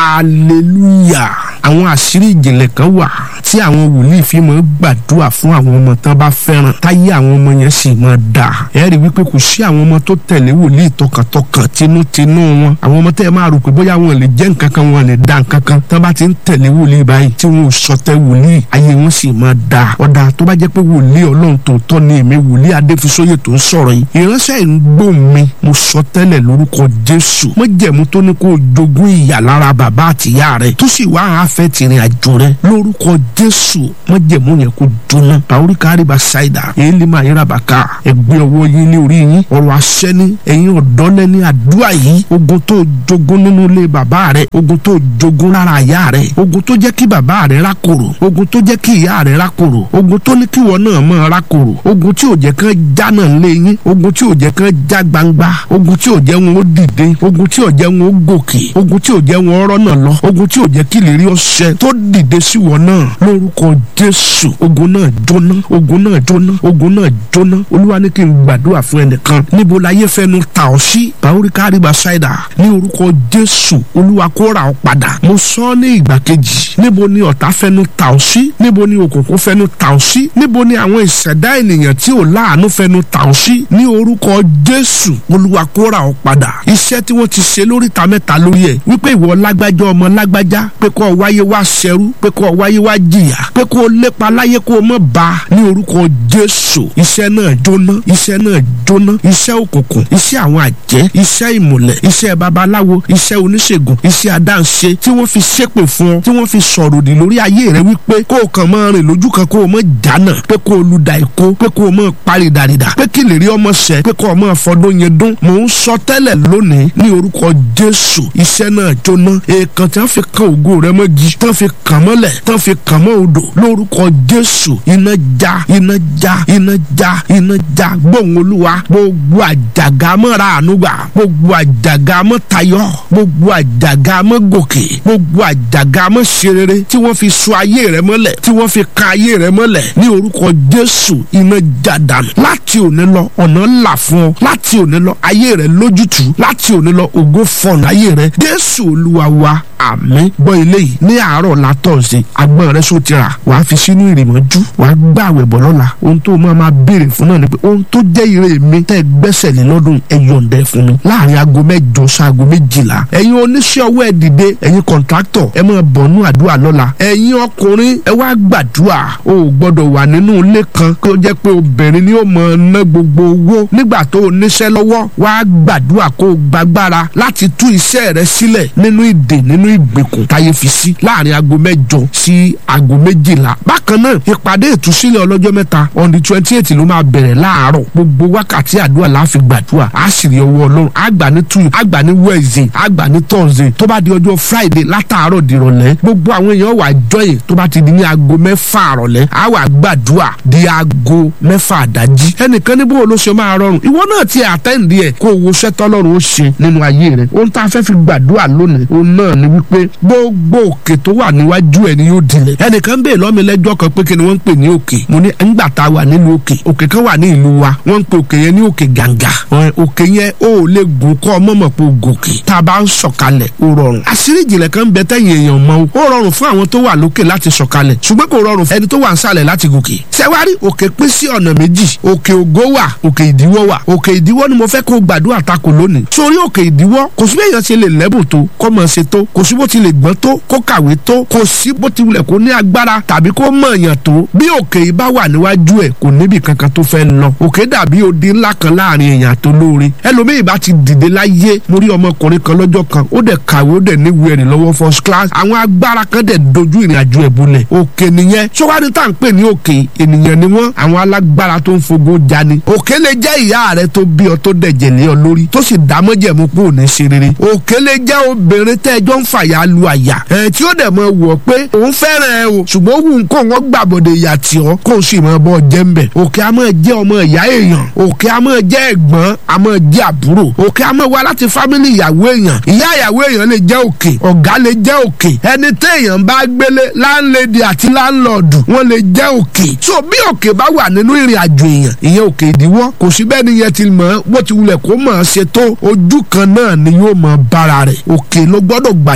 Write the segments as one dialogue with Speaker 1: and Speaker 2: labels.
Speaker 1: hallelujah àwọn àṣírí ìjìnlẹ̀ kan wà tí àwọn wòlíì fi máa gbàdúrà fún àwọn ọmọ tán bá fẹ́ràn táyé àwọn ọmọ yẹn sì máa dà ẹ rí wípé kò sí àwọn ọmọ tó tẹ̀lé wòlíì tọkàntọkàn tinútinú wọn àwọn ọmọ tẹ́ ẹ máa rò pé bóyá wọn lè jẹ́ nǹkan kan wọn lè dá nǹkan kan tán bá ti ń tẹ̀lé wòlíì báyìí tí wọn ò sọtẹ́ wòlíì ayé wọn sì máa dà ọ̀dà tó bá jẹ́ pé wòlíì ọlọ́run tòótọ́ ni èmi wòlíì adéfisóyè tó ń sọ̀rọ̀ yìí ìránṣẹ́ ń gbó mi mo sọ tẹ́lẹ̀ lórúkọ jésù mọ́jẹ̀mú tó ní kó o jogún ìyà lára bàbá àtìyá rẹ̀ tó sì wá àáfẹ́ tìrìn àjò rẹ̀ lórúkọ jésù mọ́jẹ̀mú yẹn kó jóná pàórí káríba ṣáìdà èyí lè máa yẹra bàkà ẹgbẹ́ ọwọ́ yín ní orí yín ọ̀rọ̀ àṣẹ ní ẹ̀yin ọ̀dọ́ lẹ́ni àdúrà yìí ogun tó jogún nínú ilé bàbá rẹ̀ ogun tó jogún lára ìyá rẹ̀ ogun tó jẹ́ kí bàbá rẹ̀ rákòrò ogun tó jẹ́ kí ìyá rẹ̀ rákòrò ogun tó ní kí wọn náà máa rákòrò ogun tí ò jẹ́ kán já náà lé yín ogun tí ò jẹ́ kán já gbangba ogun tí ò jẹ́ wọn ó dìde ogun tí ò jẹ́ wọn ó gòkè ogun tí ò jẹ́ wọn ọ̀rọ̀ náà lọ ogun tí ò jẹ́ kí lè rí ọṣẹ tó dìde sí wọn náà lórúkọ jésù ogun náà jóná ogun náà jóná ogun náà jóná olúwa ní kí n gbàdúrà fún ẹnìkan níbo láyé fẹnu ta ọ sí bàórí káríba ṣáìdà ní orúkọ jésù olúwa kó ra ọ padà mo sọ ní ìgbà kejì níbo ni ọ̀tá fẹnu ta ọ sí níbo ni òkùnkùn fẹnu ta ọ sí níbo ni àwọn ìṣẹ̀dá ènìyàn tí ò láàánú fẹnu ta ọ sí ní orúkọ jésù olúwa kó ra ọ padà iṣẹ́ tí wọ́n ti ṣe lóríta mẹ́ta lórí ẹ̀ wípé ìwọ lágbájá ọmọ lágbájá pé kó o wáyé wá ṣẹrú pé kó o wáyé wá jìyà pé kó o lépa láyé kó o mọ̀ bá ní orúkọ jésù iṣẹ́ náà jóná iṣẹ́ náà jóná iṣẹ́ òkùnkùn iṣẹ́ àwọn àjẹ́ iṣẹ́ ìmùlẹ̀ iṣẹ́ babaláwo iṣẹ́ oníṣègùn iṣẹ́ adáǹṣe tí wọ́n fi ṣépè fún ọ tí wọ́n fi sọ̀rọ̀ òdì lórí ayé rẹ wípé kó o kàn máa rìn lójú kan kó o mọ̀ jánà pé kó o lu da ìkó pé kó o mọ̀ parí dàrídà pé kí lè rí ọmọ ṣẹ pé kó o mọ̀ fọdún yẹn dún mò ń sọ tẹ́lẹ̀ lónìí ní orúkọ jésù iṣẹ́ náà jóná èèkàn tí wọ́n fi kan ògo rẹ mọ́gi tí wọ́n fi kàn mọ́lẹ̀ tí wọ́n fi kàn mọ́ odò lórúkọ jésù iná já iná já iná já iná já gbóhùn olúwa gbogbo àjàgà mọ́ra ànúgbà gbogbo àjàgà mọ́ tayọ gbogbo àjàgà mọ́ gòkè gbogbo àjàgà mọ́ ṣerere tí wọ́n fi so ayé rẹ mọ́lẹ̀ tí wọ́n fi kan ayé rẹ mọ́lẹ̀ ní orúkọ jésù iná já dànù láti òní lọ ọ̀nà là fún ọ láti òní lọ ayé rẹ lójútùú láti òní lọ ògo fọ̀nà ayé rẹ jésù olúwa wa àmín gbọ́ ilé yìí ní àárọ̀ látọ̀ọ̀sẹ̀ agbọ́n rẹ sọ ti rà wàá fi sínú ìrìmọ́jú wàá gbà àwẹ̀ bọ̀ lọ́la ohun tó máa máa béèrè fún náà ni pé ohun tó jẹ́ ire mi tẹ́ ẹ gbẹ́sẹ̀ lé lọ́dún ẹ yọ̀ǹda fún mi láàrin aago mẹ́jọ sáago méjìlá ẹ̀yin oníṣẹ́ ọwọ́ ẹ dìde ẹ̀yin kọ̀ǹtráktọ̀ ẹ máa bọ̀nú àdúrà lọ́la ẹ̀yin ọkùnrin ẹ wá gbàdúrà o ò gbọ́dọ̀ wà nínú ilé kan kó jẹ́ pé obìnrin ni ó mọ̀ ná gbogbo owó nígbà tó o níṣẹ́ lọ́wọ́ wá gbàdúrà kó o gbàgbára láti tú iṣẹ́ rẹ sílẹ̀ nínú ìdè nínú ìgbèkùn táyé fi sí láàrin aago mẹ́jọ sí aago méjìlá bákan náà ìpàdé ìtúsílẹ̀ ọlọ́jọ́ mẹ́ta on the twenty eight ló máa bẹ̀rẹ̀ láàárọ̀ gbogbo wákàtí àdúrà la fi gbàdúrà á sì rí ọwọ́ ọlọ́run àgbà ní tuyi àgbà ní wednesday àgbà ní thursday tó bá di ọjọ́ friday látàárọ̀ dìrọ̀lẹ́ gbogbo àwọn èèyàn wà jọyè tó bá ti di ní aago mẹ́fà àrọ̀lẹ́ á wà gbàdúrà di aago mẹ́fà àdájí ẹnìkan ní bóun ló ṣe máa rọrùn ìwọ náà ti àtẹ́ǹdì ẹ̀ kó o wo sẹ́tọ́ ọlọ́run ó ṣe nínú ayé rẹ̀ ohun tá a fẹ́ fi gbàdúrà lónìí òun náà ni wípé gbogbo òkè tó wà níwájú ẹ̀ ni yóò dilẹ̀ ẹnìkan bèè lọ́mi lẹ́jọ́ kan pé kí ni wọ́n ń pè ní òkè mo ní ńgbà tá a wà nílùú òkè òkè kan wà ní ìlú wa wọ́n ń pe òkè yẹn ní òkè gàǹgà òkè yẹn ó lè gùn kọ́ mọ̀mọ̀ pé o gòkè tá a bá ń sọ̀kalẹ̀ ó rọrùn àṣírí ìjìnlẹ̀ kan bẹ tẹ́yìn èèyàn mọ́ o ó rọrùn fún àwọn tó wà lókè láti sọ̀kalẹ̀ ṣùgbọ́n kò rọrùn fún ẹni tó wà nsàlẹ̀ láti gòkè ṣẹ́wárí òkè pín sí ọ̀nà méjì òkè ògo wà òkè ìdíwọ́ wà òkè ìdíwọ́ ni mo fẹ́ kó gbàdúrà takò lónìí sórí òkè ìdíwọ́ kò sí bí èèyàn ṣe lè lẹ́bùn tó kó mọ̀ ṣe tó kò sí bó ti lè gbọ́n tó kó kàwé tó kò sí bó ti wulẹ̀ kó ní agbára tàbí kó mọ̀ èèyàn tó bí òkè yìí bá wà níwájú ẹ̀ kò níbi kankan tó fẹ́ lọ òkè dàbí odi ńlá kan láàrin èèyàn tó lóore ẹlòmíì bá ti dìde láyé mo rí ọmọkùnrin kan lọ́jọ́ kan ó dẹ̀ kàwé ó dẹ̀ níwèé ẹ̀rìn lọ́wọ́ first class àwọn agbára kan dẹ̀ dojú ìrìn àjò ẹ̀ bolẹ̀ òkè nìyẹn sọ́wádìí tá à ń pè ní òkè ènìyàn ni wọ́n àwọn alágbára tó ń fogo jani òkè lè jẹ́ ìyá rẹ tó bí ọ tó dẹ̀jẹ̀ lé ọ lórí tó sì dámọ́jẹ̀mú pé ò ní ṣe rere òkè lè jẹ́ obìnrin tẹ́jọ́ ń fàyà lu àyà ẹ̀ tí ó dẹ̀ mọ wọ̀ pé òun fẹ́ràn ẹ o ṣùgbọ́n ó wù ń kó wọn gbàbọ̀dẹ̀ ìyà tí ọ kó o sì mọ bọ́ jẹ́ ń bẹ̀ òkè a máa jẹ́ ọmọ ìyá èèyàn òkè a máa jẹ́ ẹ̀gbọ́n a máa jẹ́ àbúrò òkè a máa wá láti fámìlì ìyàwó èèyàn ìyá ìyàwó èèyàn lè jẹ́ òkè ọ̀gá lè jẹ́ òkè ẹni téèyàn bá gbélé láńlẹ́dì àti láńlọ́ọ̀dù wọ́n lè jẹ́ òkè so bí òkè bá wà nínú ìrìn àjò èèyàn ìyẹn òkè ìdíwọ́ kò sí bẹ́ẹ̀ ni yẹn ti mọ̀ bó ti wulẹ̀ kó mọ̀ ọ́ ṣe tó ojú kan náà ni yóò mọ̀ bára rẹ̀ òkè ló gbọ́dọ̀ gbàdúrà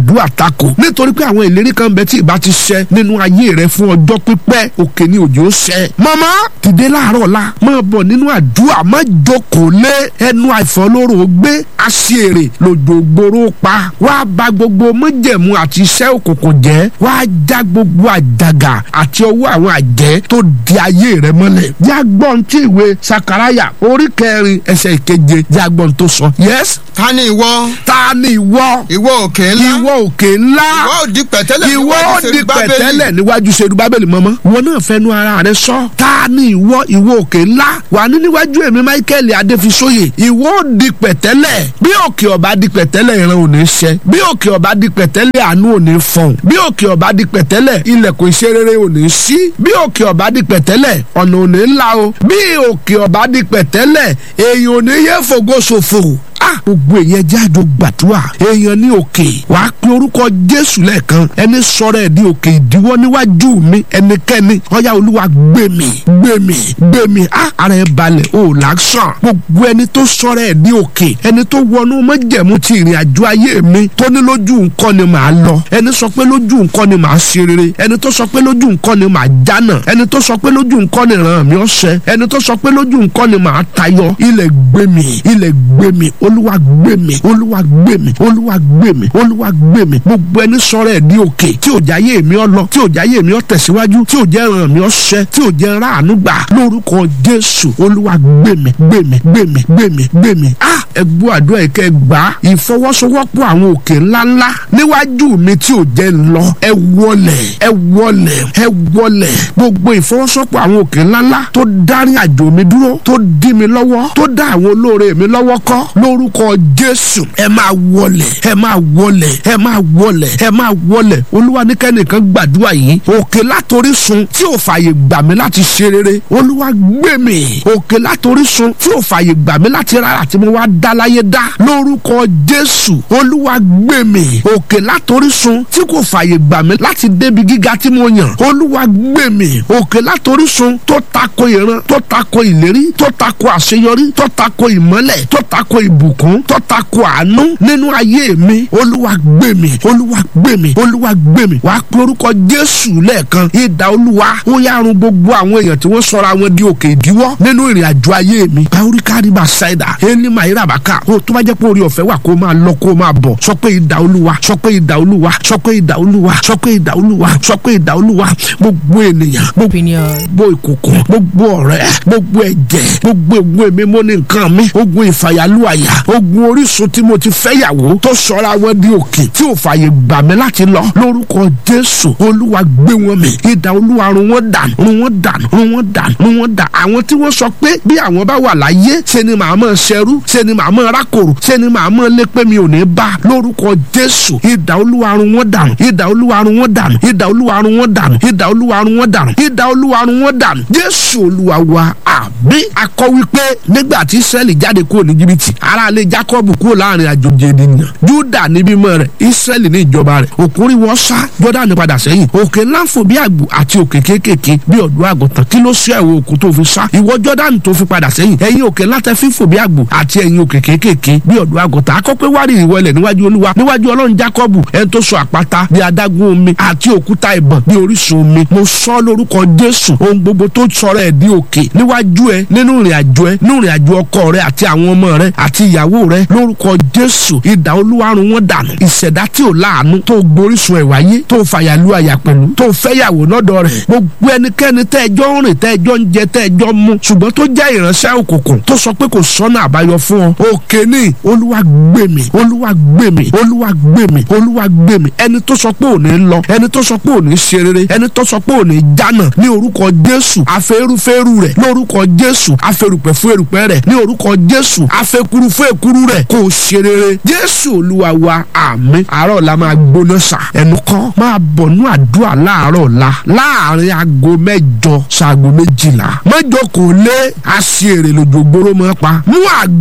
Speaker 1: gbàdúrà tako nítorí pé àwọn ìlérí kan bẹ tí ìbá ti ṣẹ nínú ayé rẹ fún ọjọ́ pípẹ́ òkè ni òjò ṣẹ. màmá dìde láàárọ̀ la máa bọ̀ nínú àdúrà má jókòó lé ẹnu àìfọlóró gbé aṣèrè lòjò gbòòrò pa wá bà gbogbo mọ́jẹ̀mú àti iṣẹ́ òkùnkùn jẹ́ wá já gbogbo àjàgà àti ọwọ́ àwọn àjẹ́ tó di ayé rẹ mọ́lẹ̀. jágbọ́n tí ìwé sakaraya orí kẹrin ẹsẹ̀ ìkeje jágbọ́n tó sọ. yes.
Speaker 2: ta ni ìwọ.
Speaker 1: ta ni ìwọ.
Speaker 2: ìwọ òkè ńlá.
Speaker 1: ìwọ òkè ńlá.
Speaker 2: ìwọ òdi pẹ̀tẹ́lẹ̀
Speaker 1: ìwọ
Speaker 2: níwájú
Speaker 1: òdi
Speaker 2: Serubábélì.
Speaker 1: pẹ̀tẹ́lẹ̀ níwájú serubábélì mọ́mọ́. ìwọ náà fẹnu ara rẹ sọ. ta ni ìwọ ìwọ òkè ńlá. wà ní níwájú èmi michael adéfisóye. ìwọ òdi pẹ̀tẹ́lẹ̀. bí òkè ọba di pẹ̀tẹ́lẹ̀ ìran ò ní ṣẹ. bí òkè ọba di pẹ̀tẹ́lẹ̀ àánú ò ní fọ̀n. bí òkè ọba di pẹ̀tẹ́lẹ̀ ilẹ̀kùn ìṣerere ò ní ṣí. bí òkè ọba di pẹ̀tẹ́lẹ̀ ọ̀nà ò ní là o. bí òkè ọba di pẹ̀tẹ́lẹ̀ èèyàn ò ní yẹ fògo ṣòfò ah gbogbo èèyàn jẹ́ àjọ gbàdúrà èèyàn ní òkè wàá pe orúkọ jésù lẹ́ẹ̀kan ẹni sọ̀rọ̀ ẹ̀ di òkè ìdíwọ́ níwájú mi ẹnikẹ́ni ọ̀yá olúwa gbé mi gbé mi gbé mi ah ara ẹ̀ balẹ̀ ò láṣàn gbogbo ẹni tó sọ̀rọ̀ ẹ̀ di òkè ẹni tó wọnú mọ́jẹ̀mú ti ìrìn àjò ayé mi tó ní lójú nǹkan ni màá lọ ẹni sọ pé lójú nǹkan ni màá ṣe rere ẹni tó sọ pé lójú nǹkan ni màá jánà ẹni tó sọ pé lójú nǹkan ni ràn mí ọ̀sẹ̀ ẹni tó sọ pé lójú nǹkan ni màá tayọ ilẹ̀ gbé mi ilẹ̀ gbé mi olúwa gbé mi olúwa gbé mi olúwa gbé mi olúwa gbé mi gbogbo ẹni sọ̀rọ̀ ẹ̀ di òkè tí ò jáyé mi ọ lọ tí ò jáyé mi ọ tẹ̀síwájú tí ò jẹ́ ràn mí ọ̀sẹ̀ tí ò jẹ́ ráàánú gbà lórúkọ jésù olúwa gbé mi gbé mi gbé mi gbé mi gbé mi ah ẹ gbọ́ àdúrà yìí kẹ́ ẹ gbà á ìfọwọ́sowọ́pọ̀ àwọn òkè ńláńlá níwájú mi tí ò jẹ́ ń lọ ẹ wọlẹ̀ ẹ wọlẹ̀ ẹ wọlẹ̀ gbogbo ìfọwọ́sowọ́pọ̀ àwọn òkè ńláńlá tó dárí àjò mi dúró tó dí mi lọ́wọ́ tó dá àwọn olóore mi lọ́wọ́ kọ́ lórúkọ jésù ẹ máa wọlẹ̀ ẹ máa wọlẹ̀ ẹ máa wọlẹ̀ ẹ máa wọlẹ̀ olúwa ní kẹ́nìkan gbàdúrà yìí òkè látorí sun tí ò fààyè gbà mí láti ṣe rere olúwa gbé mi òkè látorí sun tí ò fààyè gbà mí láti rárá tí mo wá dá láyé dá lórúkọ jésù olúwa gbé mi òkè látorí sun tí kò fààyè gbà mí láti débi gíga tí mo yàn olúwa gbé mi òkè látorí sun tó tako ìran tó tako ìlérí tó tako àṣeyọrí tó tako ìmọ́lẹ̀ tó tako ìbùkún tó tako àánú nínú ayé mi olúwa gbé mi olúwa gbé mi olúwa gbé mi wàá pe orúkọ jésù lẹ́ẹ̀kan ìdá olúwa ó yárun gbogbo àwọn èèyàn tí wọ́n sọra wọn di òkè ìdíwọ́ nínú ìrìn àjò ayé mi báwórí kárìbà ṣáìdà ẹni máa yíra bàkà ó tó bá jẹ́ pé orí ọ̀fẹ́ wà kó máa lọ kó máa bọ̀ sọ pé ìdá olúwa sọ pé ìdá olúwa sọ pé ìdá olúwa sọ pé ìdá olúwa sọ pé ìdá olúwa gbogbo ènìyàn gbogbo
Speaker 3: opinion.
Speaker 1: gbogbo ìkòkò gbogbo ọ̀rẹ́ gbogbo ẹ̀jẹ̀ gbogbo ogun èmi mo ní nǹkan mi ogun ìfàyàlúàyà ogun orísun tí mo ti fẹ́yàwó tó sọra wọn di òkè tí ò fààyè gbà mí láti lọ lórúkọ jésù olúwa gbé wọn mì ìdá olúwa run wọn dànù run wọn dànù run wọn dànù run wọn dànù àwọn tí wọ́n sọ pé bí àwọn bá wà láyé ṣe ni màá mọ̀ ṣẹrú ṣe ni màá mọ̀ rákòrò ṣe ni màá mọ̀ lé pé mi ò ní bá lórúkọ jésù ìdá olúwa run wọn dànù ìdá olúwa run wọn dànù ìdá olúwa run wọn dànù ìdá olúwa run wọn dànù ìdá olúwa run wọn dànù jésù olúwa wa àbí akọ wípé nígbà tí israẹli jáde kúrò ní jìbìtì aráalé jacob kúrò láàrin àjòjì ènìyàn juda ní bímọ rẹ̀ israẹli ní ìjọba rẹ̀ òkúri wọn sá jọdani padà sẹ́yìn òkè ńláfò bí àgbò àti òkè kéékèèké bí ọ̀dọ́ àgùntàn kí ló sọ ẹ̀wọ̀ òkú tó fi sá ìwọ jọdani tó fi padà sẹ́yìn ẹ̀yin òkè ńlátẹ fífò bí àgbò àti ẹ̀yin òkè kéékèèké bí ọ̀dọ́ àgùntàn akọ́pẹ́ wárì ìwọlẹ̀ níwájú olúwa níwájú ọlọ́run jacob ẹni tó sọ àpáta bí adágún omi àti òkúta ìbọn bí orísun omi mo sọ lórúkọ jésù ohun gbogbo tó sọ̀rọ̀ ẹ̀ di òkè níwájú ẹ nínú ìrìn àjò ẹ nínú ìrìn àjò ọkọ rẹ àti àwọn ọmọ rẹ àti ìyàwó rẹ lórúkọ jésù ìdá olúwarun wọn dànù ìṣẹ̀dá tí ò láàánú tó gborísun ẹ̀ wáyé tó fàyàlú àyà pẹ̀lú tó fẹ́yàwó lọ́dọ̀ rẹ̀ gbogbo ẹnikẹ́ni tẹ́ ẹjọ́ ń rìn tẹ́ ẹjọ́ ń jẹ tẹ́ ẹjọ́ ń mu ṣùgbọ́n tó jẹ́ ìránṣẹ́ òkùnkùn tó sọ pé kò sọ́nà àbáyọ fún ọ òkè ní olúwa gbé mi olúwa gbé mi olúwa gbé mi olúwa gbé mi ẹni tó sọ pé ò ní lọ ẹni tó sọ pé ò ní ṣe rere ẹni tó sọ pé ò ní jánà ní orúkọ jésù afẹ́rúfẹ́rú rẹ̀ lórúkọ jésù afẹ́rùpẹ̀ fún erùpẹ̀ rẹ̀ ní orúkọ jésù afẹ́kuru fún èkuru rẹ̀ kò ṣe rere jésù olúwa wa àmín àárọ̀ la máa gbóná sà ẹnu kọ́ máa bọ̀ nú àdúrà láàárọ̀ la láàrin aago mẹ́jọ ṣaago méjìlá mẹ́jọ kò lé aṣèrè lójogbóró mọ́ pa mú àgbọn rẹ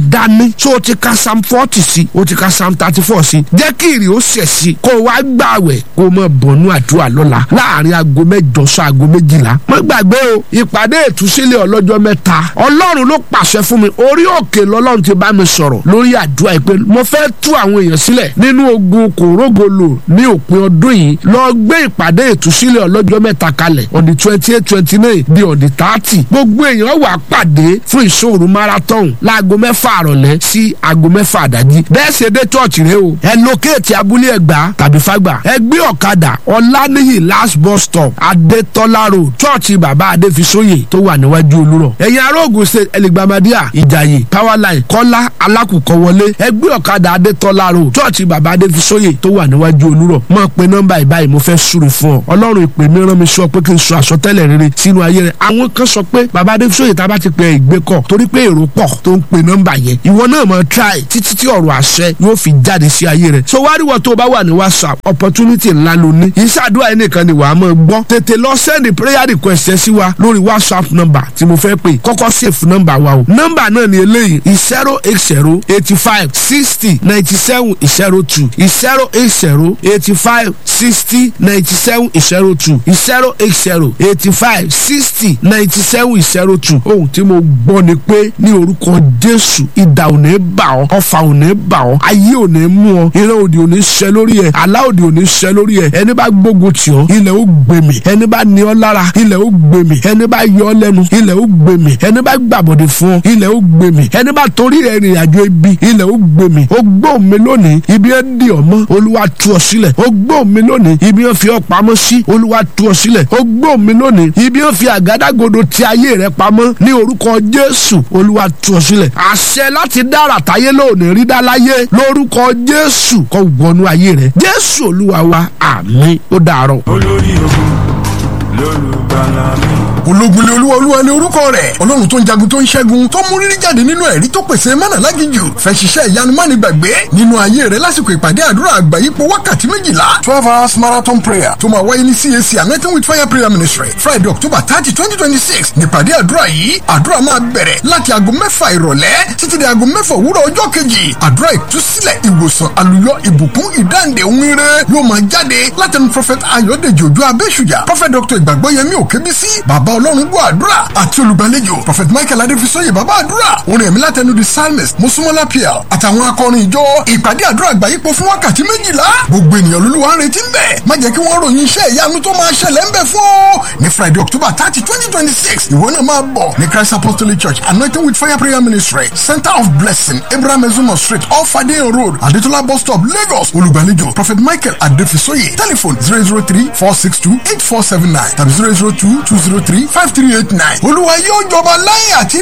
Speaker 1: dání tó o ti ka psalm forty sí o ti ka psalm thirty four sí jẹ́ kí ìrì ó ṣẹ̀ sí kó o wá gbààwẹ̀ kó o mọ̀ bọ̀nú àdúrà lọ́la láàrin aago mẹ́jọ sọ aago méjìlá má gbàgbé o ìpàdé ìtúsílẹ̀ ọlọ́jọ́ mẹ́ta ọlọ́run ló pàṣẹ fún mi orí òkè lọ́lọ́run ti bá mi sọ̀rọ̀ lórí àdúrà ìpè mo fẹ́ tú àwọn èèyàn sílẹ̀ nínú ogun kòrógolo ní òpin ọdún yìí lọ gbé ìpàdé ìtúsílẹ̀ ọlọ́jọ́ mẹ́ta kalẹ̀ on the twenty eight twenty nine di on the thirty gbogbo èèyàn wà pàdé fún ìṣòro marathon láago mẹ́fà àrọ̀lẹ́ sí aago mẹ́fà àdájí bẹ́ẹ̀ ṣe dé church rẹ o ẹ lókèétì abúlé ẹgbà tàbí fàgbà ẹ gbé ọ̀kadà ọ̀lànìyí last bus stop adétọ́lá road church bàbá adéfisóyè tó wà níwájú olúrọ̀ ẹ̀yin aróògùn ṣe ẹlẹgbàmọdíà ìjàyè powerline kọ́lá alákùkọ wọlé ẹ gbé ọ̀kadà adétọ́lá road church bàbá adéfisóyè tó wà níwájú olúrọ̀ mọ̀ pé nọ́mbà ìbáyìí mo fẹ́ súre fún ọ ọlọ́run ìpè mi rán mi sọ pé kí n sọ àsọtẹ́lẹ̀ rere sínú ayé rẹ àwọn kan sọ pé bàbá adéfisóyè tá a bá ti pè é ìgbé kọ torí pé èrò pọ̀ tó ń pe nọ́mbà yẹn ìwọ náà mọ̀ try títí tí ọ̀rọ̀ àṣẹ yóò fi jáde sí ayé rẹ so wá rí wọ́n tó o bá wà ní whatsapp opportunity ńlá ló ní ìṣàdúrà yẹn nìkan ni wàá máa gbọ́ tètè lọ send prayer request ẹ sí wa lórí whatsapp number tí mo fẹ́ pè kọ́kọ́ save number wa o number náà ni eléyìí zero eight zero eighty five sixty ninety seven zero two zero eight zero eighty five sixty ninety seven zero two zero eight zero eighty five sixty ninety seven zero two ohun tí mo gbọ́ ni pé ní orúkọ jésù idà ò ní bà ọ́ ọfà ò ní bà ọ́ ayé ò ní mú ọ ìran òdì ò ní ṣẹ lórí ẹ àlá òdì ò ní ṣẹ lórí ẹ ẹni bá gbógun tì ọ́ ilẹ̀ ó gbèmí ẹni bá ní ọ lára ilẹ̀ ó gbèmí ẹni bá yọ ọ lẹ́nu ilẹ̀ ó gbèmí ẹni bá gbàbọ̀dẹ̀ fún ọ ilẹ̀ ó gbèmí ẹni bá torí rẹ̀ rìn àjò ibi ilẹ̀ ó gbèmí ó gbọ́ mi lónìí ibi ẹ dì ọ́ mọ́ olúwa tú ọ sílẹ̀ ó gbọ́ mi lónìí ibi ẹ fi ọ pamọ́ sí olúwa tú ọ sílẹ̀ ó gbọ́ mi lónìí ibi ẹ fi àgádágodo ti ayé rẹ pamọ́ ní orúkọ jésù olúwa tú ọ sílẹ̀ àṣẹ láti dára táyé lónìí rí dá láyé lórúkọ jésù kó wọnú ayé rẹ jésù olúwa wa àmín ó dàárọ̀.
Speaker 3: olórí ogun lólùgbàlà mi.
Speaker 2: ológun lé olúwa olúwa ní orúkọ rẹ̀ ọlọ́run tó ń jagun tó ń ṣẹ́gun tó mú rírí jáde nínú ẹ̀rí tó pèsè mánà lágìjù fẹ́ ṣiṣẹ́ ìyanu má ní gbàgbé nínú ayé rẹ̀ lásìkò ìpàdé àdúrà àgbà yípo wákàtí méjìlá twelve hours marathon prayer tó máa wáyé ní cac anointing with fire prayer ministry friday october thirty twenty twenty six nípàdé àdúrà yìí àdúrà máa bẹ̀rẹ̀ láti aago mẹ́fà ìrọ̀lẹ́ títí di aago mẹ́fà òwúrọ̀ ọjọ́ kejì àdúrà ìtúsílẹ̀ ìwòsàn àlùyọ ìbùkún ìdáǹdè ohun ire yóò máa jáde látẹnu prophet ayọ̀dèjì òjò abẹ́ṣùjà prophet dr ìgbàgbọ́yẹmí òkèbísí bàbá ọlọ́run gbọ́ àdúrà àti olùgbàlejò prophet michael adéfisọ́yè bàbá àdúrà orin ẹ̀mí látẹnu the psalmist mosúmọ́lá pl àtàwọn akọrin ìjọ ìpàdé àdúrà àgbáyípo fún wákàtí méjìlá gbogbo ènìyàn lolúwa ń retí ń bẹ̀ má jẹ́ kí wọ́n ròyìn iṣẹ́ ìyanu tó máa ṣẹlẹ̀ ń bẹ̀ fún ọ ní friday october thirty twenty twenty six ìwọ náà máa bọ̀ ní christ apostolic church anointing with fire prayer ministry center of blessing abraham ezumo street off adeyan road adetola bus stop lagos olùgbàlejò prophet michael adéfisọ́yè telephone zero zero three four six two eight four seven nine tàbí zero zero two two zero three five three eight nine olúwa yóò jọba láyé àti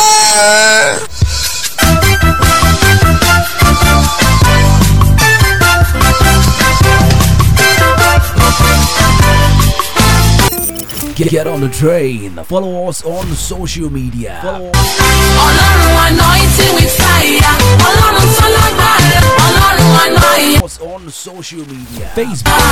Speaker 2: láéláé.
Speaker 4: Get, get on the train. Follow us on social media. Follow
Speaker 5: ọlọ́run anointing with fire ọlọ́run tó lágbára ọlọ́run anointing.
Speaker 4: us on social media. Facebook,